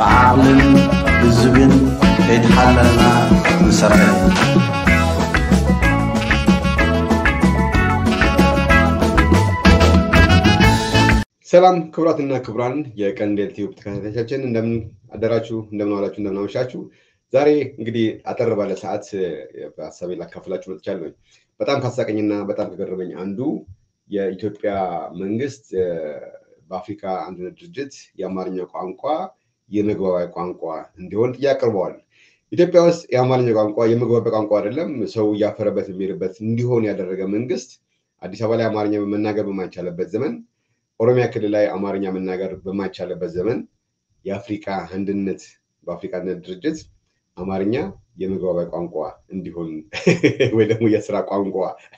ብዓቕልን ህዝብን ከይተሓለልና ንሰርሕ ሰላም ክቡራትና ክቡራን የቀንዴል ቲዩብ ተከታታዮቻችን እንደምን አደራችሁ፣ እንደምን ዋላችሁ፣ እንደምን አመሻችሁ። ዛሬ እንግዲህ አጠር ባለ ሰዓት ሀሳቤ ላካፍላችሁ መጥቻለሁ። በጣም ካሳቀኝና በጣም ከገረመኝ አንዱ የኢትዮጵያ መንግስት በአፍሪካ አንድነት ድርጅት የአማርኛ ቋንቋ የመግባቢያ ቋንቋ እንዲሆን ጥያቄ አቅርበዋል። ኢትዮጵያ ውስጥ የአማርኛ ቋንቋ የመግባቢያ ቋንቋ አይደለም፣ ሰው እያፈረበት የሚሄድበት እንዲሆን ያደረገ መንግስት አዲስ አበባ ላይ አማርኛ መናገር በማይቻልበት ዘመን ኦሮሚያ ክልል ላይ አማርኛ መናገር በማይቻልበት ዘመን የአፍሪካ አንድነት በአፍሪካ አንድነት ድርጅት አማርኛ የመግባቢያ ቋንቋ እንዲሆን ወይ ደግሞ የስራ ቋንቋ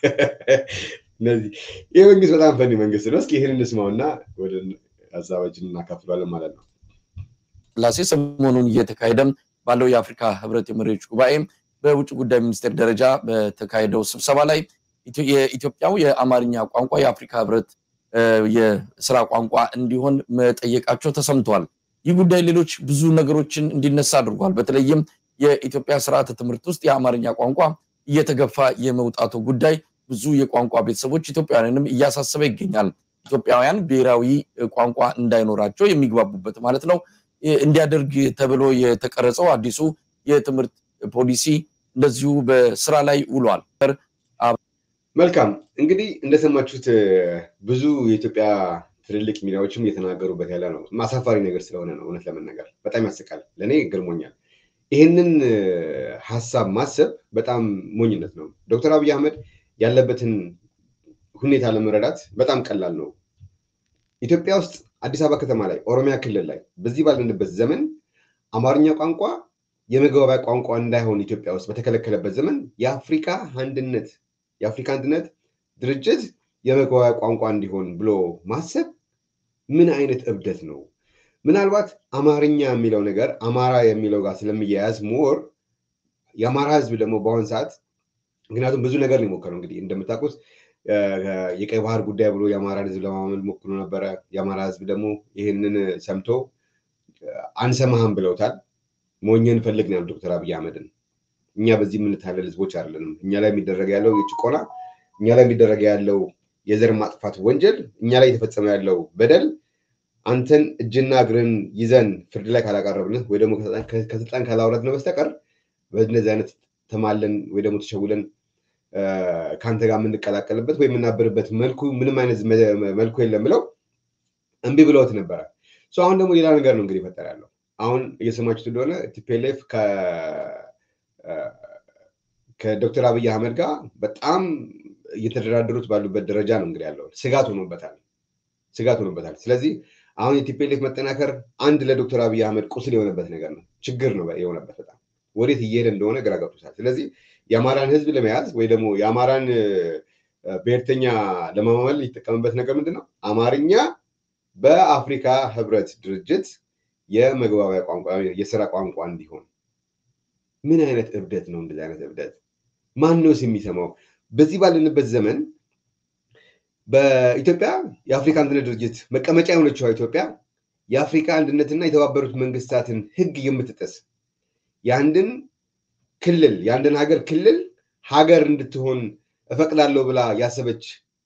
እነዚህ ይህ መንግስት በጣም ፈኒ መንግስት ነው። እስኪ ይህን እንስማውና ወደ ሀሳባችን እናካፍሏለን ማለት ነው። ስላሴ ሰሞኑን እየተካሄደም ባለው የአፍሪካ ህብረት የመሪዎች ጉባኤ በውጭ ጉዳይ ሚኒስቴር ደረጃ በተካሄደው ስብሰባ ላይ የኢትዮጵያው የአማርኛ ቋንቋ የአፍሪካ ህብረት የስራ ቋንቋ እንዲሆን መጠየቃቸው ተሰምተዋል። ይህ ጉዳይ ሌሎች ብዙ ነገሮችን እንዲነሳ አድርጓል። በተለይም የኢትዮጵያ ስርዓተ ትምህርት ውስጥ የአማርኛ ቋንቋ እየተገፋ የመውጣቱ ጉዳይ ብዙ የቋንቋ ቤተሰቦች ኢትዮጵያውያንንም እያሳሰበ ይገኛል። ኢትዮጵያውያን ብሔራዊ ቋንቋ እንዳይኖራቸው የሚግባቡበት ማለት ነው እንዲያደርግ ተብሎ የተቀረጸው አዲሱ የትምህርት ፖሊሲ እንደዚሁ በስራ ላይ ውሏል። መልካም እንግዲህ እንደሰማችሁት ብዙ የኢትዮጵያ ትልልቅ ሚዲያዎችም እየተናገሩበት ያለ ነው። አሳፋሪ ነገር ስለሆነ ነው። እውነት ለመናገር በጣም ያስቃል። ለእኔ ገርሞኛል። ይህንን ሀሳብ ማሰብ በጣም ሞኝነት ነው። ዶክተር አብይ አህመድ ያለበትን ሁኔታ ለመረዳት በጣም ቀላል ነው። ኢትዮጵያ ውስጥ አዲስ አበባ ከተማ ላይ፣ ኦሮሚያ ክልል ላይ በዚህ ባለንበት ዘመን አማርኛ ቋንቋ የመግባቢያ ቋንቋ እንዳይሆን ኢትዮጵያ ውስጥ በተከለከለበት ዘመን የአፍሪካ አንድነት የአፍሪካ አንድነት ድርጅት የመግባቢያ ቋንቋ እንዲሆን ብሎ ማሰብ ምን አይነት እብደት ነው? ምናልባት አማርኛ የሚለው ነገር አማራ የሚለው ጋር ስለሚያያዝ ሞር የአማራ ህዝብ ደግሞ በአሁን ሰዓት ምክንያቱም ብዙ ነገር ነው የሞከረው። እንግዲህ እንደምታውቁት የቀይ ባህር ጉዳይ ብሎ የአማራን ህዝብ ለማመል ሞክሮ ነበረ። የአማራ ህዝብ ደግሞ ይህንን ሰምቶ አንሰማህም ብለውታል። ሞኝን ፈልግ ነው ዶክተር አብይ አህመድን እኛ በዚህ የምንታለል ህዝቦች አይደለንም። እኛ ላይ የሚደረግ ያለው የጭቆና እኛ ላይ የሚደረግ ያለው የዘር ማጥፋት ወንጀል እኛ ላይ የተፈጸመ ያለው በደል አንተን እጅና እግርን ይዘን ፍርድ ላይ ካላቀረብንህ ወይ ደግሞ ከስልጣን ካላውረድን በስተቀር በእነዚህ አይነት ተማለን ወይ ደግሞ ተሸውለን ከአንተ ጋር የምንቀላቀልበት ወይ የምናብርበት መልኩ ምንም አይነት መልኩ የለም ብለው እምቢ ብለውት ነበረ። አሁን ደግሞ ሌላ ነገር ነው እንግዲህ ይፈጠር ያለው አሁን እየሰማችሁት እንደሆነ ቲፒኤልኤፍ ከዶክተር አብይ አህመድ ጋር በጣም እየተደራደሩት ባሉበት ደረጃ ነው እንግዲህ ያለው። ስጋት ሆኖበታል፣ ስጋት ሆኖበታል። ስለዚህ አሁን የቲፒኤልኤፍ መጠናከር አንድ ለዶክተር አብይ አህመድ ቁስል የሆነበት ነገር ነው፣ ችግር ነው የሆነበት በጣም ወዴት እየሄደ እንደሆነ ግራ ገብቶታል። ስለዚህ የአማራን ህዝብ ለመያዝ ወይ ደግሞ የአማራን ብሔርተኛ ለማማመል ሊጠቀምበት ነገር ምንድን ነው? አማርኛ በአፍሪካ ህብረት ድርጅት የመግባቢያ ቋንቋ የስራ ቋንቋ እንዲሆን ምን አይነት እብደት ነው? እንደዚህ አይነት እብደት ማነውስ የሚሰማው? በዚህ ባለንበት ዘመን በኢትዮጵያ የአፍሪካ አንድነት ድርጅት መቀመጫ የሆነችው ኢትዮጵያ የአፍሪካ አንድነትና የተባበሩት መንግስታትን ህግ የምትጥስ የአንድን ክልል የአንድን ሀገር ክልል ሀገር እንድትሆን እፈቅዳለሁ ብላ ያሰበች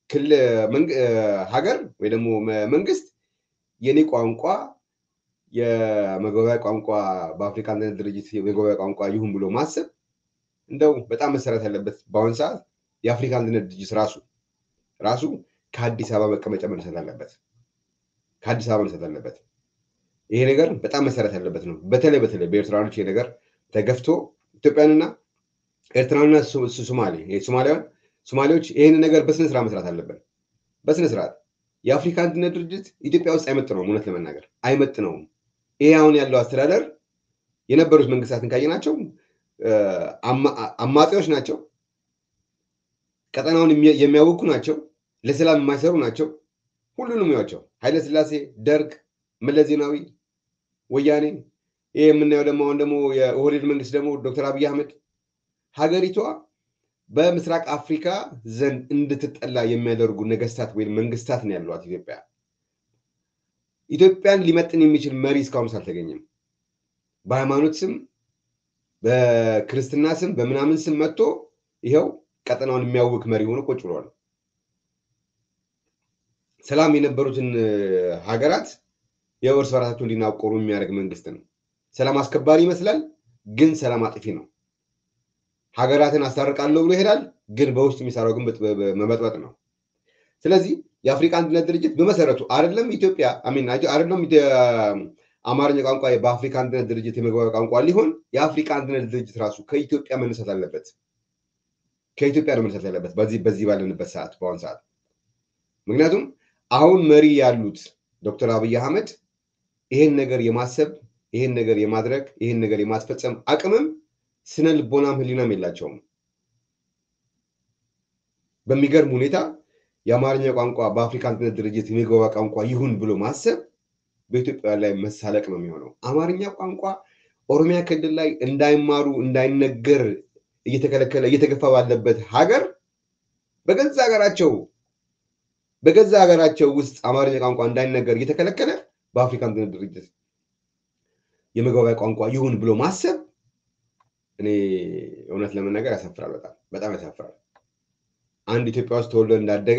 ሀገር ወይ ደግሞ መንግስት የኔ ቋንቋ የመግባቢያ ቋንቋ በአፍሪካ አንድነት ድርጅት የመግባቢያ ቋንቋ ይሁን ብሎ ማሰብ እንደው በጣም መሰረት ያለበት በአሁን ሰዓት የአፍሪካ አንድነት ድርጅት ራሱ ራሱ ከአዲስ አበባ መቀመጫ መነሳት አለበት። ከአዲስ አበባ መነሳት አለበት። ይሄ ነገር በጣም መሰረት ያለበት ነው። በተለይ በተለይ በኤርትራኖች ይሄ ነገር ተገፍቶ ኢትዮጵያንና ኤርትራንና ሶማሌ ሶማሊያን ሶማሌዎች ይህን ነገር በስነስርዓት መስራት አለብን። በስነስርዓት የአፍሪካ አንድነት ድርጅት ኢትዮጵያ ውስጥ አይመጥነውም። እውነት ለመናገር አይመጥነውም። ይሄ አሁን ያለው አስተዳደር የነበሩት መንግስታትን ካየናቸው አማጺዎች ናቸው። ቀጠናውን የሚያውኩ ናቸው። ለሰላም የማይሰሩ ናቸው። ሁሉንም ያቸው ኃይለ ስላሴ፣ ደርግ፣ መለስ ዜናዊ፣ ወያኔ ይህ የምናየው ደግሞ አሁን ደግሞ የኦህዴድ መንግስት ደግሞ ዶክተር አብይ አህመድ ሀገሪቷ በምስራቅ አፍሪካ ዘንድ እንድትጠላ የሚያደርጉ ነገስታት ወይም መንግስታት ነው ያሏት ኢትዮጵያ። ኢትዮጵያን ሊመጥን የሚችል መሪ እስካሁን አልተገኘም። በሃይማኖት ስም በክርስትና ስም በምናምን ስም መጥቶ ይኸው ቀጠናውን የሚያውክ መሪ ሆኖ ቁጭ ብሏል። ሰላም የነበሩትን ሀገራት የእርስ በራሳቸው እንዲናቆሩ የሚያደርግ መንግስት ነው። ሰላም አስከባሪ ይመስላል፣ ግን ሰላም አጥፊ ነው። ሀገራትን አስታርቃለሁ ብሎ ይሄዳል፣ ግን በውስጥ የሚሰራው ግን መበጥበጥ ነው። ስለዚህ የአፍሪካ አንድነት ድርጅት በመሰረቱ አይደለም ኢትዮጵያ አሚን አይደለም አማርኛ ቋንቋ በአፍሪካ አንድነት ድርጅት የመግባቢያ ቋንቋ ሊሆን የአፍሪካ አንድነት ድርጅት ራሱ ከኢትዮጵያ መነሳት አለበት። ከኢትዮጵያ ነው መነሳት ያለበት በዚህ በዚህ ባለንበት ሰዓት በአሁን ሰዓት ምክንያቱም አሁን መሪ ያሉት ዶክተር አብይ አህመድ ይሄን ነገር የማሰብ ይሄን ነገር የማድረግ ይሄን ነገር የማስፈጸም አቅምም ስነ ልቦናም ህሊናም የላቸውም። በሚገርም ሁኔታ የአማርኛ ቋንቋ በአፍሪካ አንድነት ድርጅት የመግባቢያ ቋንቋ ይሁን ብሎ ማሰብ በኢትዮጵያ ላይ መሳለቅ ነው የሚሆነው። አማርኛ ቋንቋ ኦሮሚያ ክልል ላይ እንዳይማሩ እንዳይነገር እየተከለከለ እየተገፋ ባለበት ሀገር በገዛ ሀገራቸው በገዛ ሀገራቸው ውስጥ አማርኛ ቋንቋ እንዳይነገር እየተከለከለ በአፍሪካ አንድነት ድርጅት የመግባቢያ ቋንቋ ይሁን ብሎ ማሰብ እኔ እውነት ለመናገር ያሳፍራል። በጣም በጣም ያሳፍራል። አንድ ኢትዮጵያ ውስጥ ተወልዶ እንዳደገ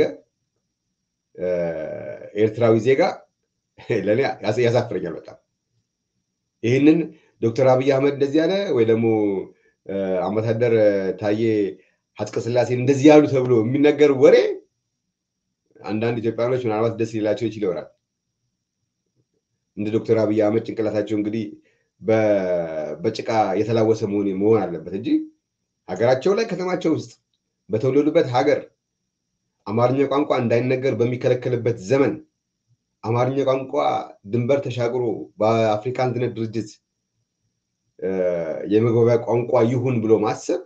ኤርትራዊ ዜጋ ለእኔ ያሳፍረኛል በጣም። ይህንን ዶክተር አብይ አህመድ እንደዚህ ያለ ወይ ደግሞ አምባሳደር ታዬ ሀጽቀ ስላሴን እንደዚህ ያሉ ተብሎ የሚነገር ወሬ አንዳንድ ኢትዮጵያኖች ምናልባት ደስ ሊላቸው ይችል ይሆናል። እንደ ዶክተር አብይ አህመድ ጭንቅላታቸው እንግዲህ በጭቃ የተላወሰ መሆን መሆን አለበት እንጂ ሀገራቸው ላይ ከተማቸው ውስጥ በተወለዱበት ሀገር አማርኛ ቋንቋ እንዳይነገር በሚከለከልበት ዘመን አማርኛ ቋንቋ ድንበር ተሻግሮ በአፍሪካ አንድነት ድርጅት የመግባቢያ ቋንቋ ይሁን ብሎ ማሰብ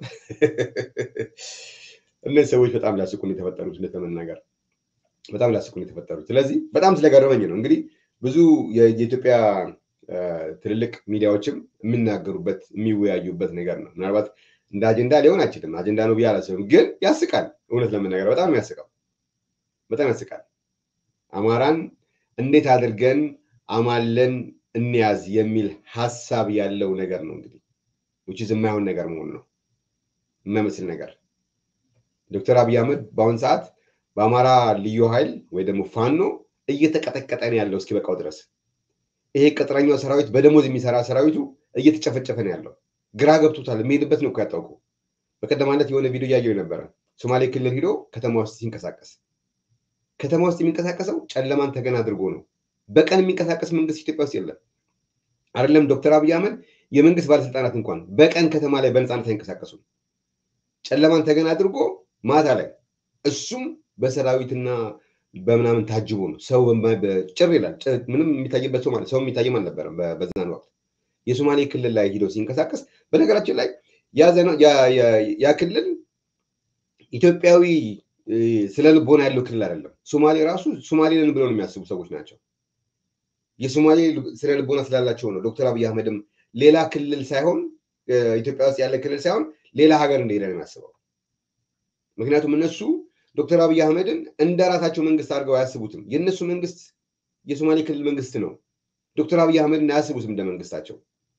እነዚህ ሰዎች በጣም ሊያስቁን የተፈጠሩት እንደተመናገር በጣም ሊያስቁን የተፈጠሩት። ስለዚህ በጣም ስለገረመኝ ነው እንግዲህ ብዙ የኢትዮጵያ ትልልቅ ሚዲያዎችም የሚናገሩበት የሚወያዩበት ነገር ነው። ምናልባት እንደ አጀንዳ ሊሆን አይችልም። አጀንዳ ነው ብዬ አላስብም፣ ግን ያስቃል። እውነት ለመናገር በጣም ያስቃል፣ በጣም ያስቃል። አማራን እንዴት አድርገን አማለን እንያዝ የሚል ሀሳብ ያለው ነገር ነው እንግዲህ ውጭ የማይሆን ነገር መሆን ነው የማይመስል ነገር። ዶክተር አብይ አህመድ በአሁን ሰዓት በአማራ ልዩ ኃይል ወይ ደግሞ ፋኖ እየተቀጠቀጠ ነው ያለው እስኪበቃው ድረስ። ይሄ ቅጥረኛው ሰራዊት በደሞዝ የሚሰራ ሰራዊቱ እየተጨፈጨፈ ነው ያለው። ግራ ገብቶታል። የሚሄድበት ነው እኮ ያጣው እኮ። በቀደማለት የሆነ ቪዲዮ እያየው ነበረ። ሶማሌ ክልል ሂዶ ከተማ ውስጥ ሲንቀሳቀስ ከተማ ውስጥ የሚንቀሳቀሰው ጨለማን ተገን አድርጎ ነው። በቀን የሚንቀሳቀስ መንግስት ኢትዮጵያ ውስጥ የለም። አይደለም ዶክተር አብይ አህመድ የመንግስት ባለስልጣናት እንኳን በቀን ከተማ ላይ በነፃነት አይንቀሳቀሱም። ጨለማን ተገን አድርጎ ማታ ላይ እሱም በሰራዊትና በምናምን ታጅቦ ነው። ሰው ጭር ይላል። ምንም የሚታይበት ሰው ማለት ሰው የሚታይም አልነበረም በዛን ወቅት። የሶማሌ ክልል ላይ ሂዶ ሲንቀሳቀስ በነገራችን ላይ ያ ክልል ኢትዮጵያዊ ስለ ልቦና ያለው ክልል አይደለም። ሶማሌ ራሱ ሶማሌንን ብለው ነው የሚያስቡ ሰዎች ናቸው። የሶማሌ ስለ ልቦና ስላላቸው ነው ዶክተር አብይ አህመድም ሌላ ክልል ሳይሆን ኢትዮጵያ ውስጥ ያለ ክልል ሳይሆን ሌላ ሀገር እንደሄደ ነው የሚያስበው። ምክንያቱም እነሱ ዶክተር አብይ አህመድን እንደ ራሳቸው መንግስት አድርገው አያስቡትም። የእነሱ መንግስት የሶማሌ ክልል መንግስት ነው። ዶክተር አብይ አህመድን አያስቡትም እንደ መንግስታቸው።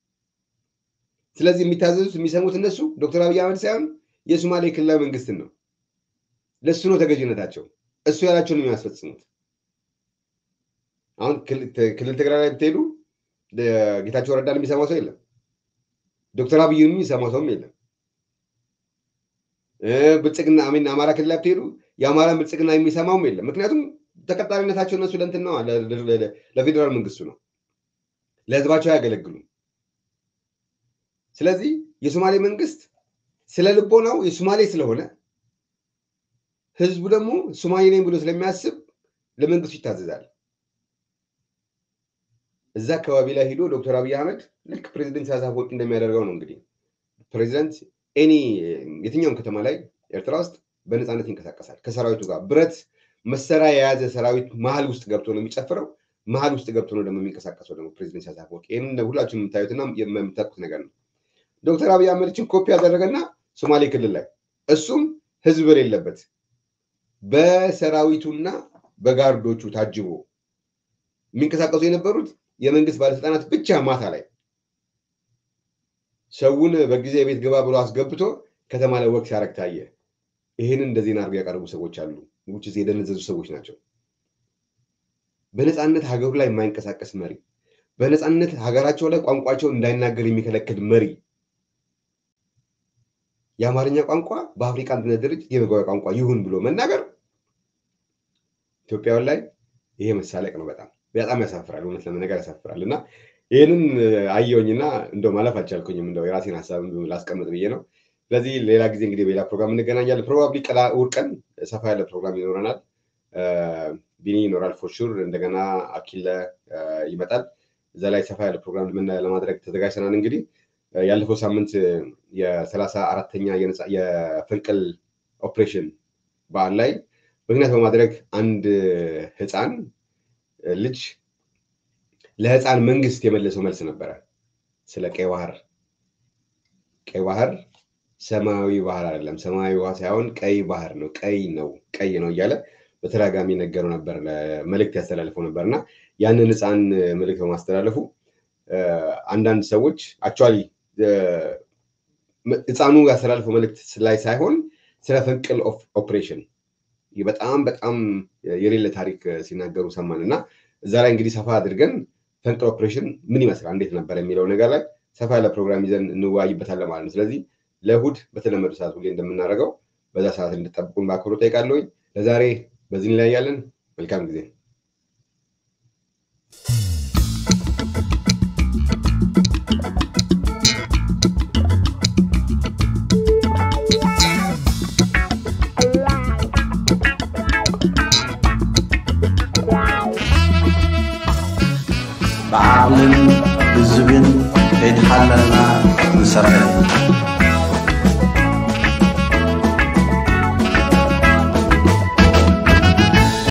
ስለዚህ የሚታዘዙት የሚሰሙት እነሱ ዶክተር አብይ አህመድ ሳይሆን የሶማሌ ክልላዊ መንግስትን ነው። ለእሱ ነው ተገዥነታቸው። እሱ ያላቸውን ነው የሚያስፈጽሙት። አሁን ክልል ትግራይ ላይ ብትሄዱ ጌታቸው ረዳን የሚሰማው ሰው የለም። ዶክተር አብይን የሚሰማው ሰውም የለም። ብልጽግና አሚን አማራ ክልል ላይ ብትሄዱ የአማራን ብልጽግና የሚሰማውም የለም። ምክንያቱም ተቀጣሪነታቸው እነሱ ለእንትን ነው ለፌዴራል መንግስቱ ነው፣ ለህዝባቸው አያገለግሉም። ስለዚህ የሶማሌ መንግስት ስለ ልቦናው የሶማሌ ስለሆነ ህዝቡ ደግሞ ሶማሌ ነኝ ብሎ ስለሚያስብ ለመንግስቱ ይታዘዛል። እዛ አካባቢ ላይ ሂዶ ዶክተር አብይ አህመድ ልክ ፕሬዚደንት ኢሳያስ አፈወርቂ እንደሚያደርገው ነው እንግዲህ ፕሬዚደንት ኤኒ የትኛውም ከተማ ላይ ኤርትራ ውስጥ በነፃነት ይንቀሳቀሳል ከሰራዊቱ ጋር ብረት መሳሪያ የያዘ ሰራዊት መሀል ውስጥ ገብቶ ነው የሚጨፍረው። መሀል ውስጥ ገብቶ ነው ደግሞ የሚንቀሳቀሰው ደግሞ ፕሬዚደንት ኢሳያስ አፈወርቂ። ይህን ሁላችሁም የምታዩትና የምታውቁት ነገር ነው። ዶክተር አብይ አህመድችን ኮፒ ያደረገና ሶማሌ ክልል ላይ እሱም ህዝብ በሌለበት በሰራዊቱና በጋርዶቹ ታጅቦ የሚንቀሳቀሱ የነበሩት የመንግስት ባለስልጣናት ብቻ ማታ ላይ ሰውን በጊዜ ቤት ግባ ብሎ አስገብቶ ከተማ ላይ ወቅት ሲያረግ ታየ። ይህንን እንደ ዜና አድርገው ያቀረቡ ሰዎች አሉ። ውጭ የደነዘዙ ሰዎች ናቸው። በነፃነት ሀገሩ ላይ የማይንቀሳቀስ መሪ፣ በነፃነት ሀገራቸው ላይ ቋንቋቸውን እንዳይናገር የሚከለክል መሪ የአማርኛ ቋንቋ በአፍሪካ አንድነት ድርጅት የመግባቢያ ቋንቋ ይሁን ብሎ መናገር ኢትዮጵያውያን ላይ ይሄ መሳለቅ ነው። በጣም በጣም ያሳፍራል። እውነት ለመነገር ያሳፍራል። እና ይህንን አየሁኝና እንደው ማለፍ አልቻልኩኝም። እንደው የራሴን ሀሳብ ላስቀምጥ ብዬ ነው። ስለዚህ ሌላ ጊዜ እንግዲህ በሌላ ፕሮግራም እንገናኛለን። ፕሮባብሊ እሑድ ቀን ሰፋ ያለ ፕሮግራም ይኖረናል። ቢኒ ይኖራል ፎርሹር። እንደገና አኪለ ይመጣል። እዛ ላይ ሰፋ ያለ ፕሮግራም ለማድረግ ተዘጋጅተናል። እንግዲህ ያለፈው ሳምንት የሰላሳ አራተኛ የፈንቅል ኦፕሬሽን በዓል ላይ ምክንያት በማድረግ አንድ ህፃን ልጅ ለህፃን መንግስት የመለሰው መልስ ነበረ ስለ ቀይ ባህር። ቀይ ባህር ሰማያዊ ባህር አይደለም፣ ሰማያዊ ውሃ ሳይሆን ቀይ ባህር ነው፣ ቀይ ነው፣ ቀይ ነው እያለ በተደጋጋሚ ነገረው ነበር፣ መልእክት ያስተላልፈው ነበር እና ያንን ህፃን መልእክት በማስተላለፉ አንዳንድ ሰዎች አክቹዋሊ ህፃኑ ያስተላልፈው መልእክት ላይ ሳይሆን ስለ ፈንቅል ኦፕሬሽን በጣም በጣም የሌለ ታሪክ ሲናገሩ ሰማን እና እዛ ላይ እንግዲህ ሰፋ አድርገን ፈንቅል ኦፕሬሽን ምን ይመስላል፣ እንዴት ነበር የሚለው ነገር ላይ ሰፋ ያለ ፕሮግራም ይዘን እንወያይበታለን ማለት ነው። ስለዚህ ለእሑድ በተለመዱ ሰዓት ሁሌ እንደምናደርገው በዛ ሰዓት እንድጠብቁን በአክብሮት ጠይቃለሁኝ። ለዛሬ በዚህ ላይ ያለን መልካም ጊዜ ብዓቕልን ብዝብን ከይተሓለልና ንሰርሕ